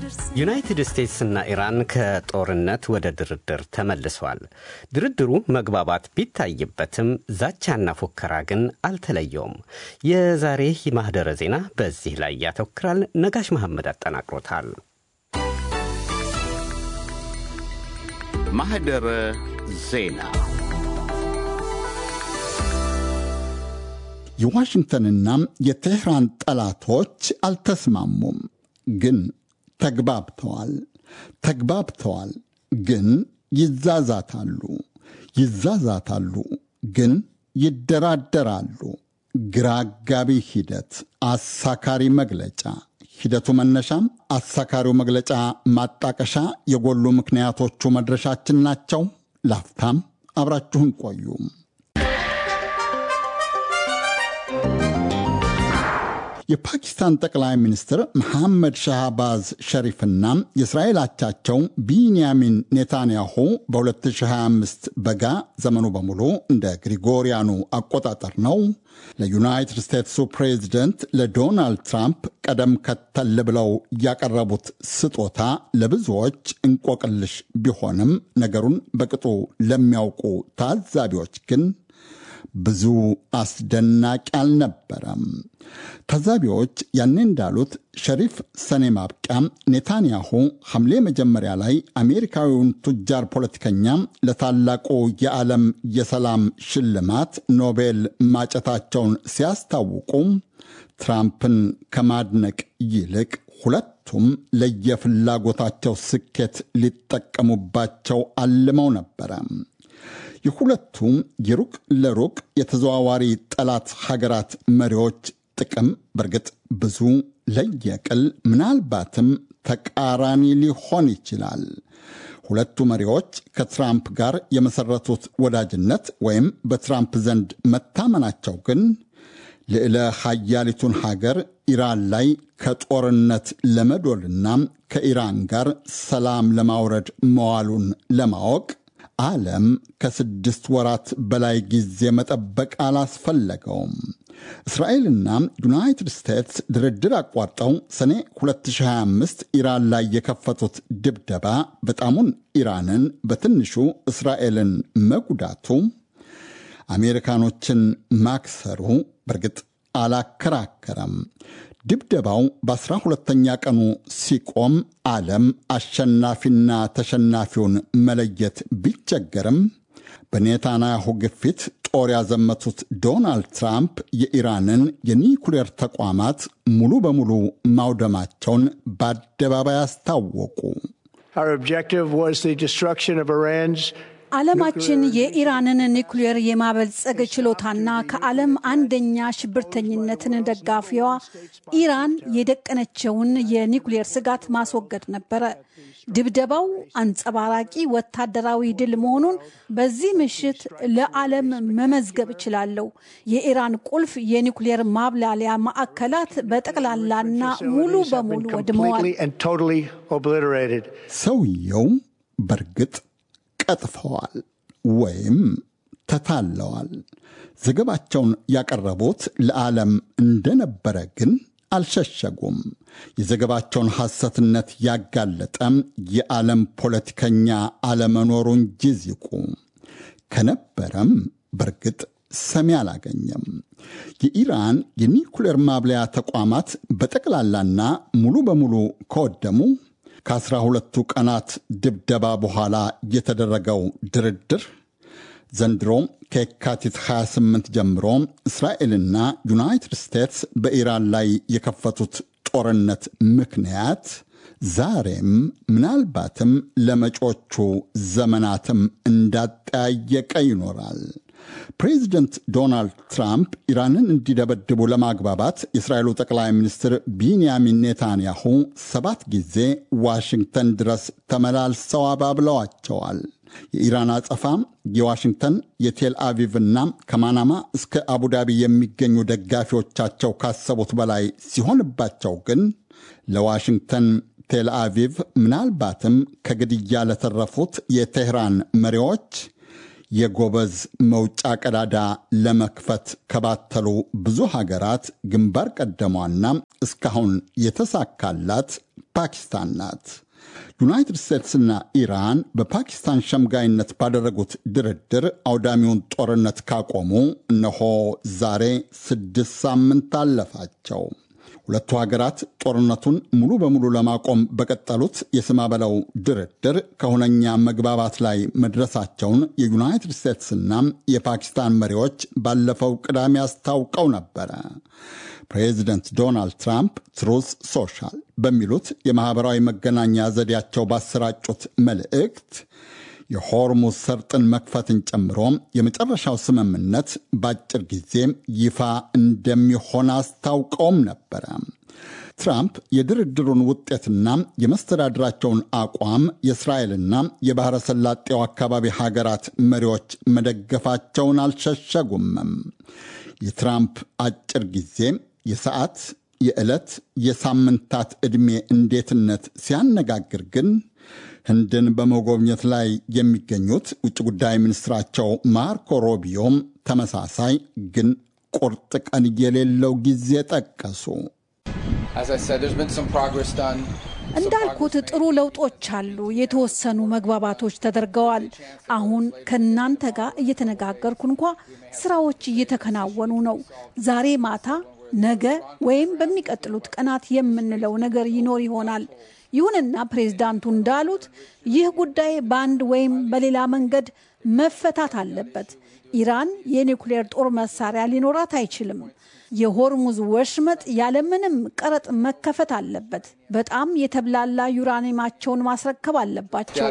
ዩናይትድ ስቴትስና ኢራን ከጦርነት ወደ ድርድር ተመልሰዋል። ድርድሩ መግባባት ቢታይበትም ዛቻና ፉከራ ግን አልተለየውም። የዛሬ የማህደረ ዜና በዚህ ላይ ያተኩራል። ነጋሽ መሐመድ አጠናቅሮታል። ማህደረ ዜና የዋሽንግተንና የቴህራን ጠላቶች አልተስማሙም፣ ግን ተግባብተዋል። ተግባብተዋል፣ ግን ይዛዛታሉ። ይዛዛታሉ፣ ግን ይደራደራሉ። ግራ አጋቢ ሂደት፣ አሳካሪ መግለጫ። ሂደቱ መነሻም አሳካሪው መግለጫ ማጣቀሻ፣ የጎሉ ምክንያቶቹ መድረሻችን ናቸው። ላፍታም አብራችሁን ቆዩ። የፓኪስታን ጠቅላይ ሚኒስትር መሐመድ ሻህባዝ ሸሪፍና የእስራኤል አቻቸው ቢንያሚን ኔታንያሁ በ2025 በጋ ዘመኑ በሙሉ እንደ ግሪጎሪያኑ አቆጣጠር ነው ለዩናይትድ ስቴትሱ ፕሬዚደንት ለዶናልድ ትራምፕ ቀደም ከተል ብለው ያቀረቡት ስጦታ ለብዙዎች እንቆቅልሽ ቢሆንም ነገሩን በቅጡ ለሚያውቁ ታዛቢዎች ግን ብዙ አስደናቂ አልነበረም። ታዛቢዎች ያኔ እንዳሉት ሸሪፍ ሰኔ ማብቂያ፣ ኔታንያሁ ሐምሌ መጀመሪያ ላይ አሜሪካዊውን ቱጃር ፖለቲከኛ ለታላቁ የዓለም የሰላም ሽልማት ኖቤል ማጨታቸውን ሲያስታውቁ ትራምፕን ከማድነቅ ይልቅ ሁለቱም ለየፍላጎታቸው ስኬት ሊጠቀሙባቸው አልመው ነበረ። የሁለቱም የሩቅ ለሩቅ የተዘዋዋሪ ጠላት ሀገራት መሪዎች ጥቅም በእርግጥ ብዙ ለየቅል ምናልባትም ተቃራኒ ሊሆን ይችላል። ሁለቱ መሪዎች ከትራምፕ ጋር የመሰረቱት ወዳጅነት ወይም በትራምፕ ዘንድ መታመናቸው ግን ልዕለ ሀያሊቱን ሀገር ኢራን ላይ ከጦርነት ለመዶልና ከኢራን ጋር ሰላም ለማውረድ መዋሉን ለማወቅ ዓለም ከስድስት ወራት በላይ ጊዜ መጠበቅ አላስፈለገውም። እስራኤልና ዩናይትድ ስቴትስ ድርድር አቋርጠው ሰኔ 2025 ኢራን ላይ የከፈቱት ድብደባ በጣሙን ኢራንን በትንሹ እስራኤልን መጉዳቱ አሜሪካኖችን ማክሰሩ በእርግጥ አላከራከረም። ድብደባው በአስራ ሁለተኛ ቀኑ ሲቆም ዓለም አሸናፊና ተሸናፊውን መለየት ቢቸገርም በኔታንያሁ ግፊት ጦር ያዘመቱት ዶናልድ ትራምፕ የኢራንን የኒኩሌር ተቋማት ሙሉ በሙሉ ማውደማቸውን በአደባባይ አስታወቁ። ዓለማችን የኢራንን ኒውክሌር የማበልጸግ ችሎታና ከዓለም አንደኛ ሽብርተኝነትን ደጋፊዋ ኢራን የደቀነችውን የኒውክሌር ስጋት ማስወገድ ነበረ። ድብደባው አንጸባራቂ ወታደራዊ ድል መሆኑን በዚህ ምሽት ለዓለም መመዝገብ እችላለሁ። የኢራን ቁልፍ የኒውክሌር ማብላሊያ ማዕከላት በጠቅላላና ሙሉ በሙሉ ወድመዋል። ሰውየው በእርግጥ ቀጥፈዋል ወይም ተታለዋል። ዘገባቸውን ያቀረቡት ለዓለም እንደነበረ ግን አልሸሸጉም። የዘገባቸውን ሐሰትነት ያጋለጠ የዓለም ፖለቲከኛ አለመኖሩ እንጂ ዚቁ ከነበረም በእርግጥ ሰሚ አላገኘም። የኢራን የኒኩሌር ማብለያ ተቋማት በጠቅላላና ሙሉ በሙሉ ከወደሙ ከአስራ ሁለቱ ቀናት ድብደባ በኋላ የተደረገው ድርድር ዘንድሮ ከየካቲት 28 ጀምሮ እስራኤልና ዩናይትድ ስቴትስ በኢራን ላይ የከፈቱት ጦርነት ምክንያት ዛሬም ምናልባትም ለመጪዎቹ ዘመናትም እንዳጠያየቀ ይኖራል። ፕሬዚደንት ዶናልድ ትራምፕ ኢራንን እንዲደበድቡ ለማግባባት የእስራኤሉ ጠቅላይ ሚኒስትር ቢንያሚን ኔታንያሁ ሰባት ጊዜ ዋሽንግተን ድረስ ተመላልሰው አባብለዋቸዋል። የኢራን አጸፋ የዋሽንግተን የቴል አቪቭና ከማናማ እስከ አቡዳቢ የሚገኙ ደጋፊዎቻቸው ካሰቡት በላይ ሲሆንባቸው ግን ለዋሽንግተን ቴል አቪቭ ምናልባትም ከግድያ ለተረፉት የቴህራን መሪዎች የጎበዝ መውጫ ቀዳዳ ለመክፈት ከባተሉ ብዙ ሀገራት ግንባር ቀደሟና እስካሁን የተሳካላት ፓኪስታን ናት። ዩናይትድ ስቴትስና ኢራን በፓኪስታን ሸምጋይነት ባደረጉት ድርድር አውዳሚውን ጦርነት ካቆሙ እነሆ ዛሬ ስድስት ሳምንት አለፋቸው። ሁለቱ ሀገራት ጦርነቱን ሙሉ በሙሉ ለማቆም በቀጠሉት የስማ በለው ድርድር ከሁነኛ መግባባት ላይ መድረሳቸውን የዩናይትድ ስቴትስና የፓኪስታን መሪዎች ባለፈው ቅዳሜ አስታውቀው ነበረ። ፕሬዚደንት ዶናልድ ትራምፕ ትሩስ ሶሻል በሚሉት የማኅበራዊ መገናኛ ዘዴያቸው ባሰራጩት መልእክት የሆርሙዝ ሰርጥን መክፈትን ጨምሮ የመጨረሻው ስምምነት በአጭር ጊዜ ይፋ እንደሚሆን አስታውቀውም ነበረ። ትራምፕ የድርድሩን ውጤትና የመስተዳድራቸውን አቋም የእስራኤልና የባሕረ ሰላጤው አካባቢ ሀገራት መሪዎች መደገፋቸውን አልሸሸጉምም። የትራምፕ አጭር ጊዜ የሰዓት፣ የዕለት፣ የሳምንታት ዕድሜ እንዴትነት ሲያነጋግር ግን ህንድን በመጎብኘት ላይ የሚገኙት ውጭ ጉዳይ ሚኒስትራቸው ማርኮ ሮቢዮም ተመሳሳይ ግን ቁርጥ ቀን የሌለው ጊዜ ጠቀሱ። እንዳልኩት ጥሩ ለውጦች አሉ። የተወሰኑ መግባባቶች ተደርገዋል። አሁን ከእናንተ ጋር እየተነጋገርኩ እንኳ ስራዎች እየተከናወኑ ነው። ዛሬ ማታ፣ ነገ ወይም በሚቀጥሉት ቀናት የምንለው ነገር ይኖር ይሆናል። ይሁንና ፕሬዝዳንቱ እንዳሉት ይህ ጉዳይ በአንድ ወይም በሌላ መንገድ መፈታት አለበት። ኢራን የኒውክሌር ጦር መሳሪያ ሊኖራት አይችልም። የሆርሙዝ ወሽመጥ ያለምንም ቀረጥ መከፈት አለበት። በጣም የተብላላ ዩራኒየማቸውን ማስረከብ አለባቸው።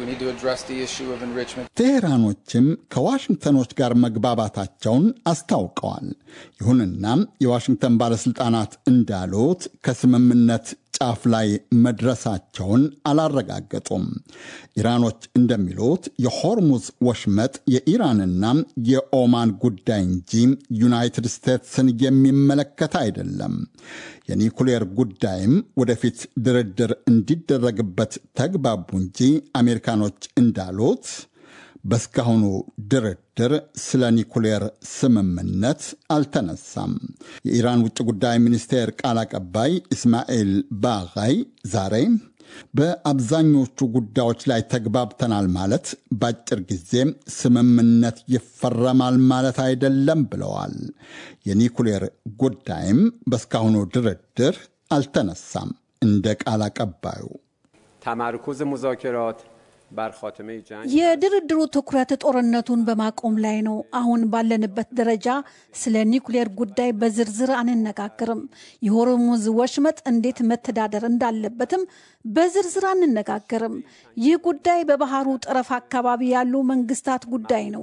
ቴሄራኖችም ከዋሽንግተኖች ጋር መግባባታቸውን አስታውቀዋል። ይሁንና የዋሽንግተን ባለሥልጣናት እንዳሉት ከስምምነት ጫፍ ላይ መድረሳቸውን አላረጋገጡም። ኢራኖች እንደሚሉት የሆርሙዝ ወሽመጥ የኢራንና የኦማን ጉዳይ እንጂ ዩናይትድ ስቴትስን የሚመለከት አይደለም። የኒኩሌር ጉዳይም ወደፊት ድርድር እንዲደረግበት ተግባቡ እንጂ አሜሪካኖች እንዳሉት በስካሁኑ ድርድር ስለ ኒኩሌር ስምምነት አልተነሳም። የኢራን ውጭ ጉዳይ ሚኒስቴር ቃል አቀባይ ኢስማኤል ባጋይ ዛሬ በአብዛኞቹ ጉዳዮች ላይ ተግባብተናል ማለት በአጭር ጊዜ ስምምነት ይፈረማል ማለት አይደለም ብለዋል። የኒኩሌር ጉዳይም በስካሁኑ ድርድር አልተነሳም። እንደ ቃል አቀባዩ ተመርኩዝ ሙዛከራት የድርድሩ ትኩረት ጦርነቱን በማቆም ላይ ነው። አሁን ባለንበት ደረጃ ስለ ኒውክሌር ጉዳይ በዝርዝር አንነጋገርም። የሆርሙዝ ወሽመጥ እንዴት መተዳደር እንዳለበትም በዝርዝር አንነጋገርም። ይህ ጉዳይ በባህሩ ጠረፍ አካባቢ ያሉ መንግስታት ጉዳይ ነው።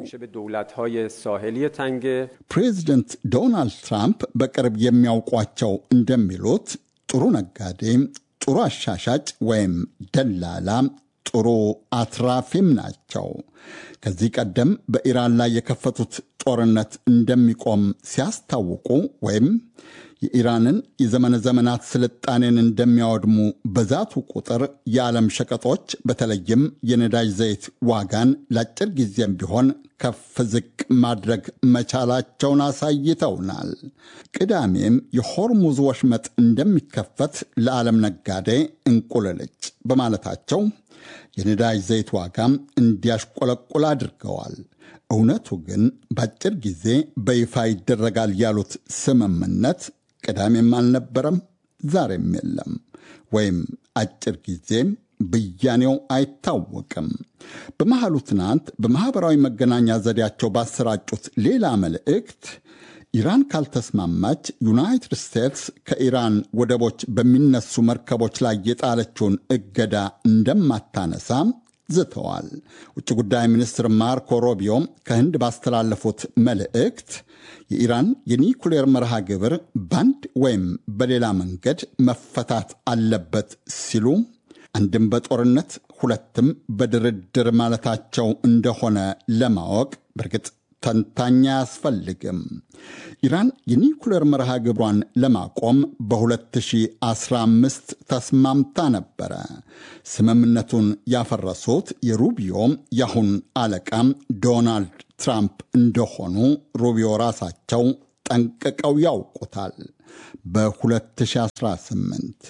ፕሬዚደንት ዶናልድ ትራምፕ በቅርብ የሚያውቋቸው እንደሚሉት ጥሩ ነጋዴ፣ ጥሩ አሻሻጭ ወይም ደላላ ጥሩ አትራፊም ናቸው። ከዚህ ቀደም በኢራን ላይ የከፈቱት ጦርነት እንደሚቆም ሲያስታውቁ ወይም የኢራንን የዘመነ ዘመናት ስልጣኔን እንደሚያወድሙ በዛቱ ቁጥር የዓለም ሸቀጦች በተለይም የነዳጅ ዘይት ዋጋን ለአጭር ጊዜም ቢሆን ከፍ ዝቅ ማድረግ መቻላቸውን አሳይተውናል። ቅዳሜም የሆርሙዝ ወሽመጥ እንደሚከፈት ለዓለም ነጋዴ እንቁልልጭ በማለታቸው የነዳጅ ዘይት ዋጋም እንዲያሽቆለቁል አድርገዋል። እውነቱ ግን በአጭር ጊዜ በይፋ ይደረጋል ያሉት ስምምነት ቅዳሜም አልነበረም፣ ዛሬም የለም። ወይም አጭር ጊዜም ብያኔው አይታወቅም። በመሃሉ ትናንት በማኅበራዊ መገናኛ ዘዴያቸው ባሰራጩት ሌላ መልእክት ኢራን ካልተስማማች ዩናይትድ ስቴትስ ከኢራን ወደቦች በሚነሱ መርከቦች ላይ የጣለችውን እገዳ እንደማታነሳ ዝተዋል። ውጭ ጉዳይ ሚኒስትር ማርኮ ሮቢዮ ከህንድ ባስተላለፉት መልእክት የኢራን የኒኩሌር መርሃ ግብር በአንድ ወይም በሌላ መንገድ መፈታት አለበት ሲሉ አንድም በጦርነት ሁለትም በድርድር ማለታቸው እንደሆነ ለማወቅ በእርግጥ ተንታኝ አያስፈልግም። ኢራን የኒኩሌር መርሃ ግብሯን ለማቆም በ2015 ተስማምታ ነበረ። ስምምነቱን ያፈረሱት የሩቢዮ የአሁን አለቃም ዶናልድ ትራምፕ እንደሆኑ ሩቢዮ ራሳቸው ጠንቅቀው ያውቁታል። በ2018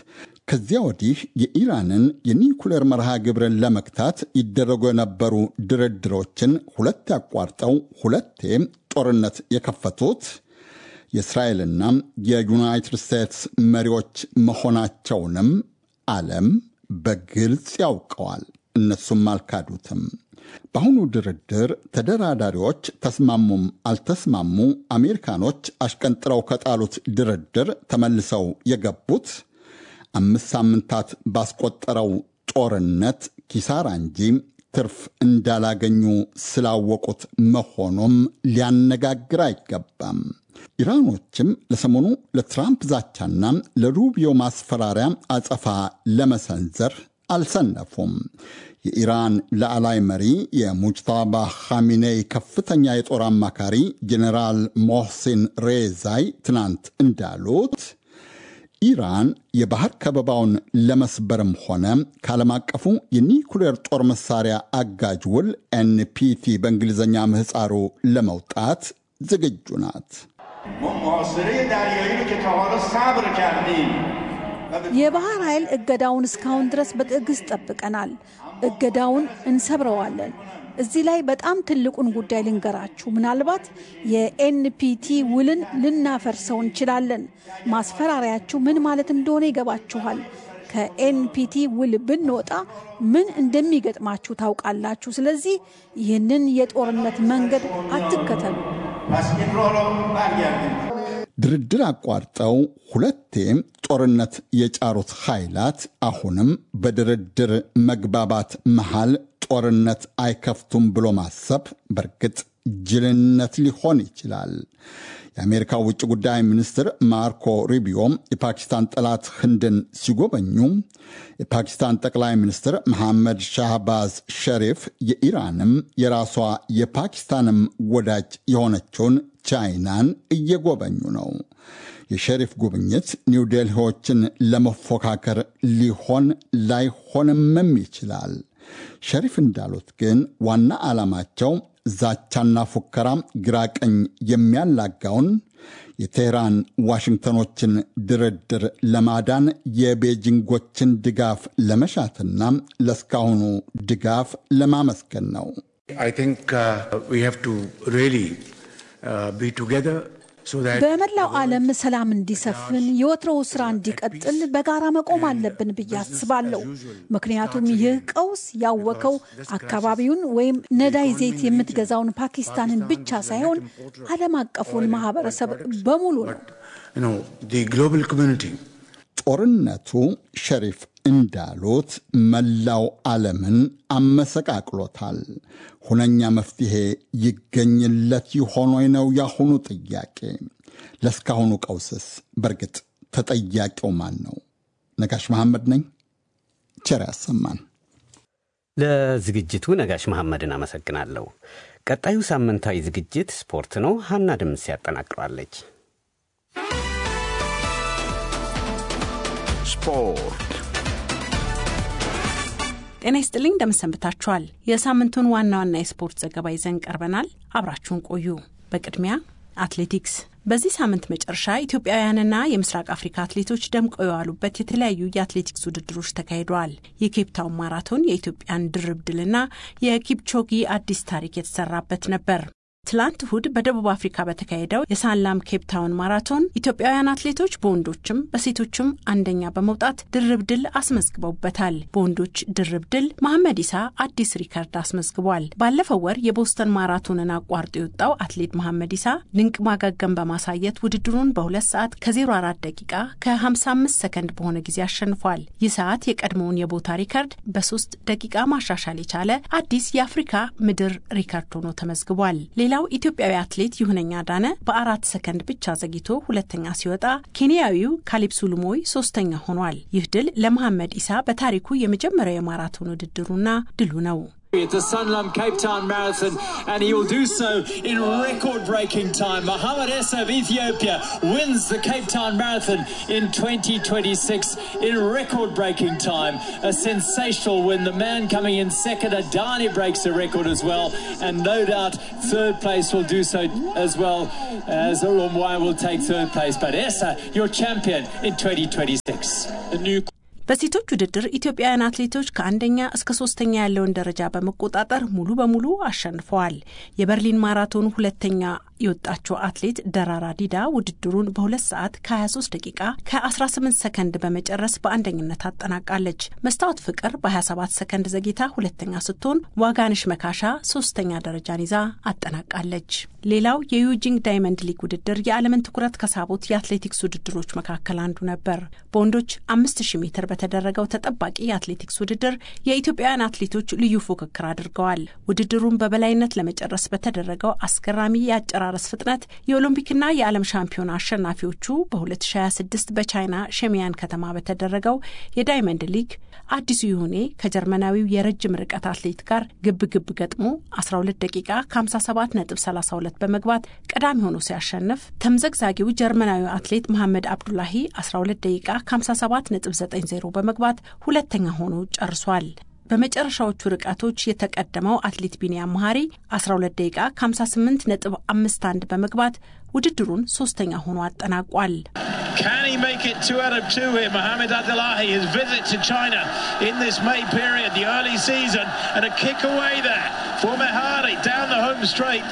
ከዚያ ወዲህ የኢራንን የኒኩሌር መርሃ ግብርን ለመግታት ይደረጉ የነበሩ ድርድሮችን ሁለት ያቋርጠው ሁለቴ ጦርነት የከፈቱት የእስራኤልና የዩናይትድ ስቴትስ መሪዎች መሆናቸውንም ዓለም በግልጽ ያውቀዋል። እነሱም አልካዱትም። በአሁኑ ድርድር ተደራዳሪዎች ተስማሙም አልተስማሙ አሜሪካኖች አሽቀንጥረው ከጣሉት ድርድር ተመልሰው የገቡት አምስት ሳምንታት ባስቆጠረው ጦርነት ኪሳራ እንጂ ትርፍ እንዳላገኙ ስላወቁት መሆኑም ሊያነጋግር አይገባም። ኢራኖችም ለሰሞኑ ለትራምፕ ዛቻና ለሩቢዮ ማስፈራሪያ አጸፋ ለመሰንዘር አልሰነፉም። የኢራን ላዕላይ መሪ የሙጅታባ ኻሚኔይ ከፍተኛ የጦር አማካሪ ጀኔራል ሞህሲን ሬዛይ ትናንት እንዳሉት ኢራን የባህር ከበባውን ለመስበርም ሆነ ከዓለም አቀፉ የኒኩሌር ጦር መሳሪያ አጋጅ ውል ኤንፒቲ በእንግሊዝኛ ምህፃሩ ለመውጣት ዝግጁ ናት። የባህር ኃይል እገዳውን እስካሁን ድረስ በትዕግስት ጠብቀናል። እገዳውን እንሰብረዋለን። እዚህ ላይ በጣም ትልቁን ጉዳይ ልንገራችሁ። ምናልባት የኤንፒቲ ውልን ልናፈርሰው እንችላለን። ማስፈራሪያችሁ ምን ማለት እንደሆነ ይገባችኋል። ከኤንፒቲ ውል ብንወጣ ምን እንደሚገጥማችሁ ታውቃላችሁ። ስለዚህ ይህንን የጦርነት መንገድ አትከተሉ። ድርድር አቋርጠው ሁለቴም ጦርነት የጫሩት ኃይላት አሁንም በድርድር መግባባት መሃል ጦርነት አይከፍቱም ብሎ ማሰብ በእርግጥ ጅልነት ሊሆን ይችላል። የአሜሪካው ውጭ ጉዳይ ሚኒስትር ማርኮ ሩቢዮም የፓኪስታን ጠላት ህንድን ሲጎበኙ የፓኪስታን ጠቅላይ ሚኒስትር መሐመድ ሻህባዝ ሸሪፍ የኢራንም የራሷ የፓኪስታንም ወዳጅ የሆነችውን ቻይናን እየጎበኙ ነው። የሸሪፍ ጉብኝት ኒውዴልሂዎችን ለመፎካከር ሊሆን ላይሆንምም ይችላል። ሸሪፍ እንዳሉት ግን ዋና ዓላማቸው ዛቻና ፉከራ ግራቀኝ የሚያላጋውን የቴህራን ዋሽንግተኖችን ድርድር ለማዳን የቤጂንጎችን ድጋፍ ለመሻትና ለእስካሁኑ ድጋፍ ለማመስገን ነው። በመላው ዓለም ሰላም እንዲሰፍን የወትሮው ስራ እንዲቀጥል በጋራ መቆም አለብን ብዬ አስባለሁ። ምክንያቱም ይህ ቀውስ ያወከው አካባቢውን ወይም ነዳይ ዘይት የምትገዛውን ፓኪስታንን ብቻ ሳይሆን ዓለም አቀፉን ማህበረሰብ በሙሉ ነው። ጦርነቱ ሸሪፍ እንዳሉት መላው ዓለምን አመሰቃቅሎታል። ሁነኛ መፍትሔ ይገኝለት ይሆን ወይ ነው ያሁኑ ጥያቄ። ለእስካሁኑ ቀውስስ በእርግጥ ተጠያቂው ማን ነው? ነጋሽ መሐመድ ነኝ። ቸር ያሰማን። ለዝግጅቱ ነጋሽ መሐመድን አመሰግናለሁ። ቀጣዩ ሳምንታዊ ዝግጅት ስፖርት ነው። ሀና ድምፅ ያጠናቅረዋለች። ስፖርት ጤና ይስጥልኝ እንደምሰንብታችኋል። የሳምንቱን ዋና ዋና የስፖርት ዘገባ ይዘን ቀርበናል። አብራችሁን ቆዩ። በቅድሚያ አትሌቲክስ በዚህ ሳምንት መጨረሻ ኢትዮጵያውያንና የምስራቅ አፍሪካ አትሌቶች ደምቀው የዋሉበት የተለያዩ የአትሌቲክስ ውድድሮች ተካሂደዋል። የኬፕታውን ማራቶን የኢትዮጵያን ድርብ ድልና የኪፕቾጊ አዲስ ታሪክ የተሰራበት ነበር። ትላንት እሁድ በደቡብ አፍሪካ በተካሄደው የሳንላም ኬፕታውን ማራቶን ኢትዮጵያውያን አትሌቶች በወንዶችም በሴቶችም አንደኛ በመውጣት ድርብ ድል አስመዝግበውበታል። በወንዶች ድርብ ድል መሐመድ ኢሳ አዲስ ሪከርድ አስመዝግቧል። ባለፈው ወር የቦስተን ማራቶንን አቋርጦ የወጣው አትሌት መሐመድ ኢሳ ድንቅ ማገገም በማሳየት ውድድሩን በሁለት ሰዓት ከ04 ደቂቃ ከ55 ሰከንድ በሆነ ጊዜ አሸንፏል። ይህ ሰዓት የቀድሞውን የቦታ ሪከርድ በሶስት ደቂቃ ማሻሻል የቻለ አዲስ የአፍሪካ ምድር ሪከርድ ሆኖ ተመዝግቧል። ሌላው ኢትዮጵያዊ አትሌት ይሁነኛ ዳነ በአራት ሰከንድ ብቻ ዘግይቶ ሁለተኛ ሲወጣ ኬንያዊው ካሊፕሱ ሉሞይ ሶስተኛ ሆኗል። ይህ ድል ለመሐመድ ኢሳ በታሪኩ የመጀመሪያው የማራቶን ውድድሩና ድሉ ነው። It's a Sunlam Cape Town Marathon, and he will do so in record breaking time. Mohamed Essa of Ethiopia wins the Cape Town Marathon in 2026 in record breaking time. A sensational win. The man coming in second, Adani, breaks the record as well, and no doubt third place will do so as well as Olomwai will take third place. But Essa, your champion in 2026. The new በሴቶች ውድድር ኢትዮጵያውያን አትሌቶች ከአንደኛ እስከ ሶስተኛ ያለውን ደረጃ በመቆጣጠር ሙሉ በሙሉ አሸንፈዋል። የበርሊን ማራቶን ሁለተኛ የወጣችው አትሌት ደራራ ዲዳ ውድድሩን በሁለት ሰዓት ከ23 ደቂቃ ከ18 ሰከንድ በመጨረስ በአንደኝነት አጠናቃለች። መስታወት ፍቅር በ27 ሰከንድ ዘግይታ ሁለተኛ ስትሆን ዋጋንሽ መካሻ ሶስተኛ ደረጃን ይዛ አጠናቃለች። ሌላው የዩጂንግ ዳይመንድ ሊግ ውድድር የዓለምን ትኩረት ከሳቡት የአትሌቲክስ ውድድሮች መካከል አንዱ ነበር። በወንዶች 5000 ሜትር በተደረገው ተጠባቂ የአትሌቲክስ ውድድር የኢትዮጵያውያን አትሌቶች ልዩ ፉክክር አድርገዋል። ውድድሩን በበላይነት ለመጨረስ በተደረገው አስገራሚ የአጨራረስ ፍጥነት የኦሎምፒክና የዓለም ሻምፒዮና አሸናፊዎቹ በ2026 በቻይና ሸሚያን ከተማ በተደረገው የዳይመንድ ሊግ አዲሱ ይሁኔ ከጀርመናዊው የረጅም ርቀት አትሌት ጋር ግብ ግብ ገጥሞ 12 ደቂቃ ከ57.32 በመግባት ቀዳሚ ሆኖ ሲያሸንፍ ተምዘግዛጊው ጀርመናዊ አትሌት መሐመድ አብዱላሂ 12 ደቂቃ ከ57.90 በመግባት ሁለተኛ ሆኖ ጨርሷል። በመጨረሻዎቹ ርቀቶች የተቀደመው አትሌት ቢንያም መሀሪ 12 ደቂቃ ከ58.51 በመግባት ውድድሩን ሶስተኛ ሆኖ አጠናቋል። Can he make it two out of two here? Mohamed Abdullahi, his visit to China in this May period, the early season, and a kick away there for Mehari down the home straight.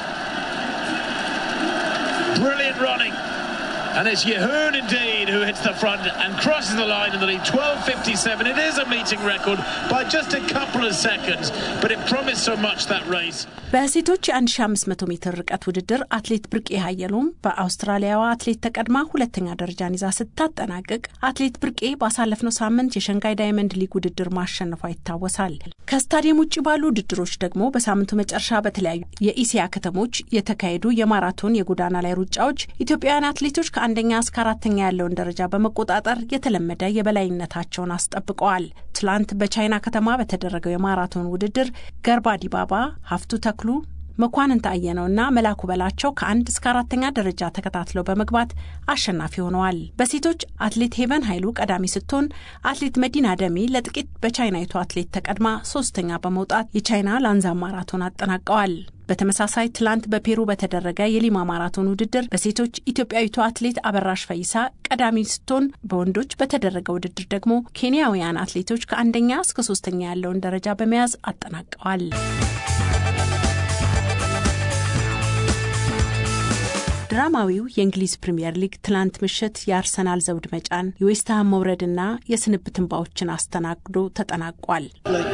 Brilliant running. And it's Yehoon indeed who hits the front and crosses the line in the lead. 12.57. It is a meeting record by just a couple of seconds, but it promised so much that race. በሴቶች የ1500 ሜትር ርቀት ውድድር አትሌት ብርቄ ሀየሎም በአውስትራሊያዋ አትሌት ተቀድማ ሁለተኛ ደረጃን ይዛ ስታጠናቅቅ አትሌት ብርቄ ባሳለፍነው ሳምንት የሸንጋይ ዳይመንድ ሊግ ውድድር ማሸነፏ ይታወሳል። ከስታዲየም ውጭ ባሉ ውድድሮች ደግሞ በሳምንቱ መጨረሻ በተለያዩ የኢሲያ ከተሞች የተካሄዱ የማራቶን የጎዳና ላይ ሩጫዎች ኢትዮጵያውያን አትሌቶች ከአንደኛ እስከ አራተኛ ያለውን ደረጃ በመቆጣጠር የተለመደ የበላይነታቸውን አስጠብቀዋል። ትላንት በቻይና ከተማ በተደረገው የማራቶን ውድድር ገርባ ዲባባ፣ ሀፍቱ ተክሉ መኳንንት አየነውና መላኩ በላቸው ከአንድ እስከ አራተኛ ደረጃ ተከታትለው በመግባት አሸናፊ ሆነዋል። በሴቶች አትሌት ሄቨን ኃይሉ ቀዳሚ ስትሆን አትሌት መዲና ደሚ ለጥቂት በቻይናዊቱ አትሌት ተቀድማ ሶስተኛ በመውጣት የቻይና ላንዛ ማራቶን አጠናቀዋል። በተመሳሳይ ትላንት በፔሩ በተደረገ የሊማ ማራቶን ውድድር በሴቶች ኢትዮጵያዊቱ አትሌት አበራሽ ፈይሳ ቀዳሚ ስትሆን በወንዶች በተደረገ ውድድር ደግሞ ኬንያውያን አትሌቶች ከአንደኛ እስከ ሶስተኛ ያለውን ደረጃ በመያዝ አጠናቀዋል። ድራማዊው የእንግሊዝ ፕሪምየር ሊግ ትላንት ምሽት የአርሰናል ዘውድ መጫን የዌስትሃም መውረድና የስንብት እንባዎችን አስተናግዶ ተጠናቋል።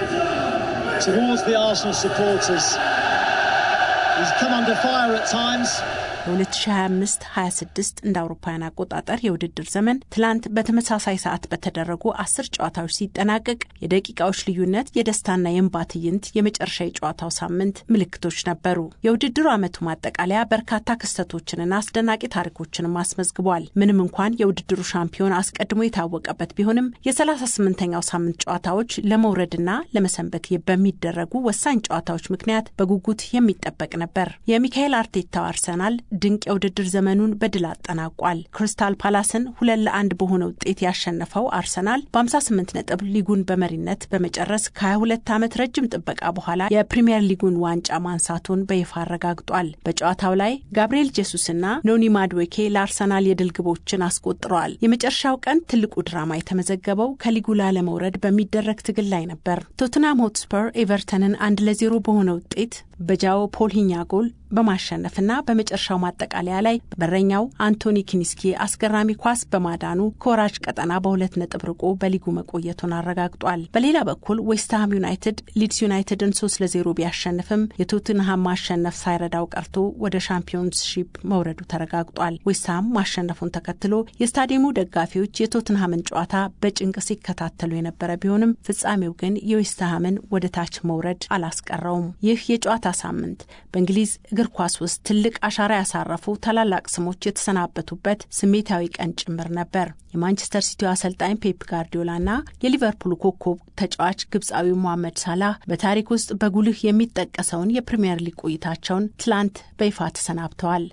በ2025-26 እንደ አውሮፓውያን አቆጣጠር የውድድር ዘመን ትላንት በተመሳሳይ ሰዓት በተደረጉ አስር ጨዋታዎች ሲጠናቀቅ የደቂቃዎች ልዩነት የደስታና የእንባ ትዕይንት የመጨረሻ የጨዋታው ሳምንት ምልክቶች ነበሩ። የውድድሩ ዓመቱ ማጠቃለያ በርካታ ክስተቶችንና አስደናቂ ታሪኮችንም አስመዝግቧል። ምንም እንኳን የውድድሩ ሻምፒዮን አስቀድሞ የታወቀበት ቢሆንም የ38ኛው ሳምንት ጨዋታዎች ለመውረድና ለመሰንበት በሚደረጉ ወሳኝ ጨዋታዎች ምክንያት በጉጉት የሚጠበቅ ነበር። የሚካኤል አርቴታው አርሰናል ድንቅ የውድድር ዘመኑን በድል አጠናቋል። ክሪስታል ፓላስን ሁለት ለአንድ በሆነ ውጤት ያሸነፈው አርሰናል በ58 ነጥብ ሊጉን በመሪነት በመጨረስ ከ22 ዓመት ረጅም ጥበቃ በኋላ የፕሪምየር ሊጉን ዋንጫ ማንሳቱን በይፋ አረጋግጧል። በጨዋታው ላይ ጋብርኤል ጄሱስና ኖኒ ማድዌኬ ለአርሰናል የድል ግቦችን አስቆጥረዋል። የመጨረሻው ቀን ትልቁ ድራማ የተመዘገበው ከሊጉ ላለመውረድ በሚደረግ ትግል ላይ ነበር። ቶትናም ሆትስፐር ኤቨርተንን አንድ ለዜሮ በሆነ ውጤት በጃኦ ፖልሂኛ ጎል በማሸነፍና በመጨረሻው ማጠቃለያ ላይ በረኛው አንቶኒ ኪኒስኪ አስገራሚ ኳስ በማዳኑ ከወራጅ ቀጠና በሁለት ነጥብ ርቆ በሊጉ መቆየቱን አረጋግጧል። በሌላ በኩል ዌስትሃም ዩናይትድ ሊድስ ዩናይትድን ሶስት ለዜሮ ቢያሸንፍም የቶትንሃም ማሸነፍ ሳይረዳው ቀርቶ ወደ ሻምፒዮንስሺፕ መውረዱ ተረጋግጧል። ዌስትሃም ማሸነፉን ተከትሎ የስታዲየሙ ደጋፊዎች የቶትንሃምን ጨዋታ በጭንቅ ሲከታተሉ የነበረ ቢሆንም ፍጻሜው ግን የዌስትሃምን ወደ ታች መውረድ አላስቀረውም። ይህ የጨዋታ ሳምንት በእንግሊዝ እግር ኳስ ውስጥ ትልቅ አሻራ ያሳረፉ ታላላቅ ስሞች የተሰናበቱበት ስሜታዊ ቀን ጭምር ነበር። የማንቸስተር ሲቲው አሰልጣኝ ፔፕ ጋርዲዮላና የሊቨርፑል ኮከብ ተጫዋች ግብፃዊው ሞሐመድ ሳላህ በታሪክ ውስጥ በጉልህ የሚጠቀሰውን የፕሪምየር ሊግ ቆይታቸውን ትላንት በይፋ ተሰናብተዋል።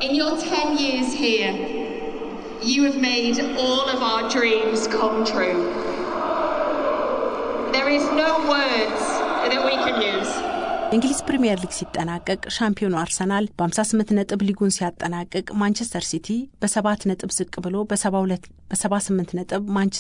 የእንግሊዝ ፕሪምየር ሊግ ሲጠናቀቅ ሻምፒዮኑ አርሰናል በ58 ነጥብ ሊጉን ሲያጠናቅቅ ማንቸስተር ሲቲ በሰባት ነጥብ ዝቅ ብሎ በ78 ነጥብ